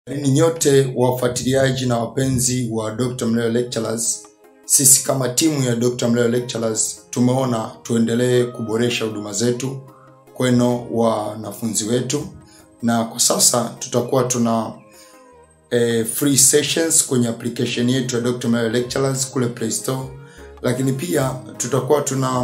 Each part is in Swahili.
Ni nyote wafuatiliaji na wapenzi wa Dr. Mleo Lecturers. Sisi kama timu ya Dr. Mleo Lecturers tumeona tuendelee kuboresha huduma zetu kweno wanafunzi wetu, na kwa sasa tutakuwa tuna eh, free sessions kwenye application yetu ya Dr. Mleo Lecturers kule Play Store, lakini pia tutakuwa tuna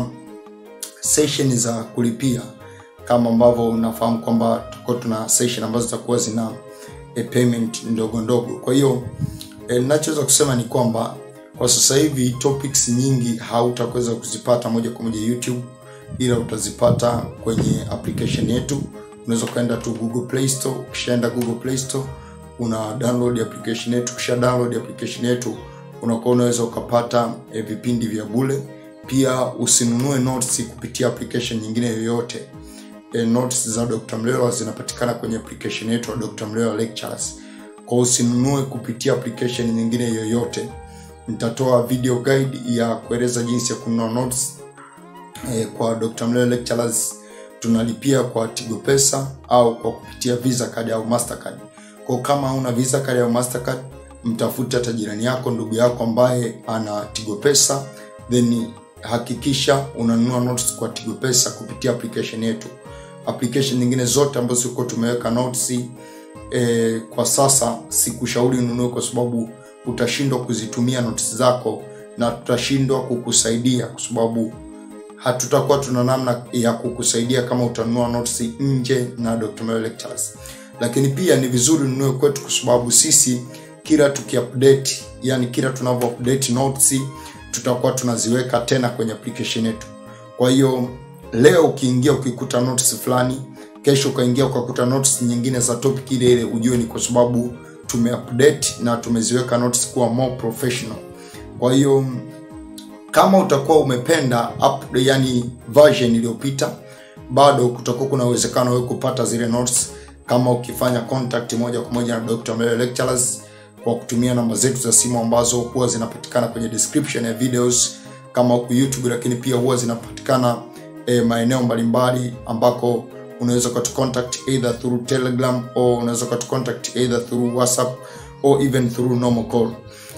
session za kulipia kama ambavyo unafahamu kwamba tutakuwa tuna session ambazo zitakuwa zina e, payment ndogo ndogo. Kwa hiyo e, ninachoweza kusema ni kwamba kwa sasa hivi topics nyingi hautaweza kuzipata moja kwa moja YouTube, ila utazipata kwenye application yetu. Unaweza ukaenda tu Google Play Store. Ukishaenda Google Play Store una download application yetu. Ukisha download application yetu unakuwa unaweza ukapata e, vipindi vya bure. Pia usinunue notes kupitia application nyingine yoyote e, notes za Dr. Mlewa zinapatikana kwenye application yetu ya Dr. Mlewa Lectures. Kwa usinunue kupitia application nyingine yoyote. Nitatoa video guide ya kueleza jinsi ya kununua notes e, kwa Dr. Mlewa Lectures. Tunalipia kwa Tigo Pesa au kwa kupitia Visa card au Mastercard. Kwa kama una Visa card au Mastercard, mtafute hata jirani yako, ndugu yako ambaye ana Tigo Pesa, then hakikisha unanunua notes kwa Tigo Pesa kupitia application yetu application nyingine zote ambazo ziko tumeweka notes e, kwa sasa sikushauri ununue kwa sababu utashindwa kuzitumia notes zako na tutashindwa kukusaidia kwa sababu hatutakuwa tuna namna ya kukusaidia kama utanunua notes nje na Dr. Melo Lectures. Lakini pia ni vizuri ununue kwetu kwa sababu sisi kila tukiupdate, yani kila tunavyo update notes tutakuwa tunaziweka tena kwenye application yetu. Kwa hiyo leo ukiingia ukikuta notes fulani, kesho ukaingia ukakuta notes nyingine za topic ile ile, ujue ni kwa sababu tumeupdate na tumeziweka notes kuwa more professional. Kwa hiyo kama utakuwa umependa up, yani version iliyopita, bado kutakuwa kuna uwezekano wewe kupata zile notes kama ukifanya contact moja kwa moja na Dr. Melo Lecturers kwa kutumia namba zetu za simu ambazo huwa zinapatikana kwenye description ya videos kama huku YouTube, lakini pia huwa zinapatikana e, maeneo mbalimbali ambako unaweza ukatu contact either through Telegram au unaweza ukatu contact either through WhatsApp or even through normal call.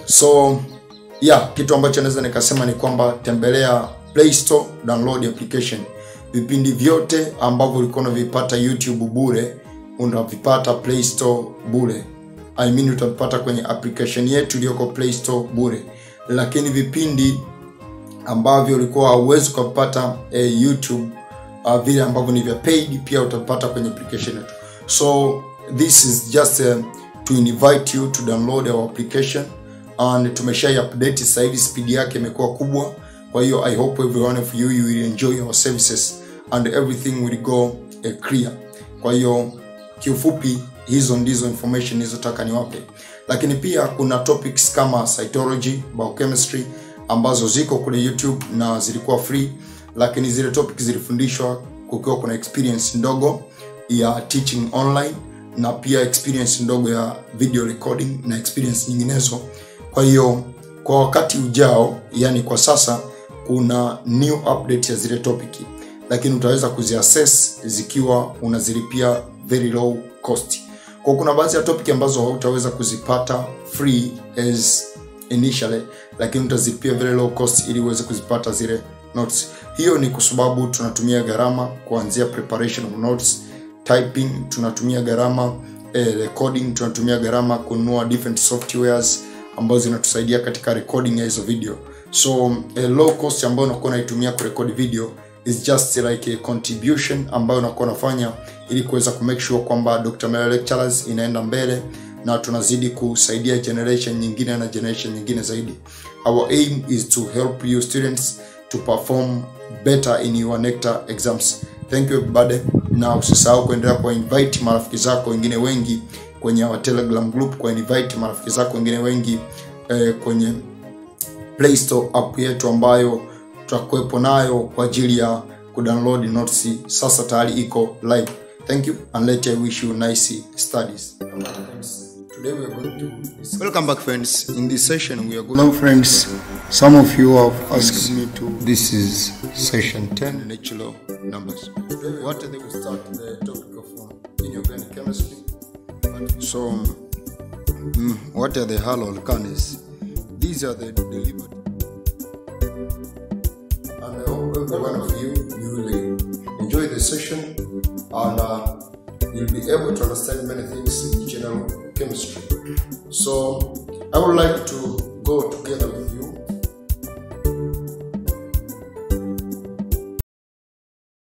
So yeah, kitu ambacho naweza nikasema ni kwamba tembelea Play Store, download application. Vipindi vyote ambavyo ulikuwa unavipata YouTube bure unavipata Play Store bure. I mean utavipata kwenye application yetu iliyoko Play Store bure, lakini vipindi ambavyo ulikuwa hauwezi ukapata eh, YouTube uh, vile ambavyo ni vya paid pia utapata kwenye application yetu. So this is just uh, to invite you to download our application and tumesha update sasa hivi speed yake imekuwa kubwa. Kwa hiyo I hope every one of you you will enjoy our services and everything will go uh, clear. Kwa hiyo kiufupi hizo ndizo information nilizotaka niwape, lakini pia kuna topics kama cytology, biochemistry ambazo ziko kule YouTube na zilikuwa free, lakini zile topic zilifundishwa kukiwa kuna experience ndogo ya teaching online na pia experience ndogo ya video recording na experience nyinginezo. Kwa hiyo kwa wakati ujao, yani kwa sasa, kuna new update ya zile topic, lakini utaweza kuziaccess zikiwa unazilipia very low cost. Kwa kuna baadhi ya topic ambazo hautaweza kuzipata free as initially lakini utazilipia very low cost ili uweze kuzipata zile notes. Hiyo ni kwa sababu tunatumia gharama kuanzia preparation of notes, typing tunatumia gharama, eh, recording tunatumia gharama, kununua different softwares ambazo zinatusaidia katika recording ya hizo video. So a low cost ambayo unakuwa unaitumia kurekodi video is just like a contribution ambayo unakuwa unafanya ili kuweza ku make sure kwamba Dr. Melo Lectures inaenda mbele na tunazidi kusaidia generation nyingine na generation nyingine zaidi. Our aim is to help you students to perform better in your NECTA exams. Thank you everybody. Na usisahau kuendelea kwa invite marafiki zako wengine wengi kwenye our Telegram group, kwa invite marafiki zako wengine wengi eh, kwenye Play Store app yetu ambayo tutakuwepo nayo kwa ajili ya kudownload notes. Sasa tayari iko live. Thank you and let I wish you nice studies. Today we are going to Welcome back friends. In this session we are going Hello friends. Some of you have asked me to This is session 10 natural numbers. What they will start the topic of uh, inorganic chemistry. So Mm, what are the halocalcanes? These are the delivered. And I hope every one of you you will enjoy the session and uh, you'll be able to understand many things in general chemistry. So I would like to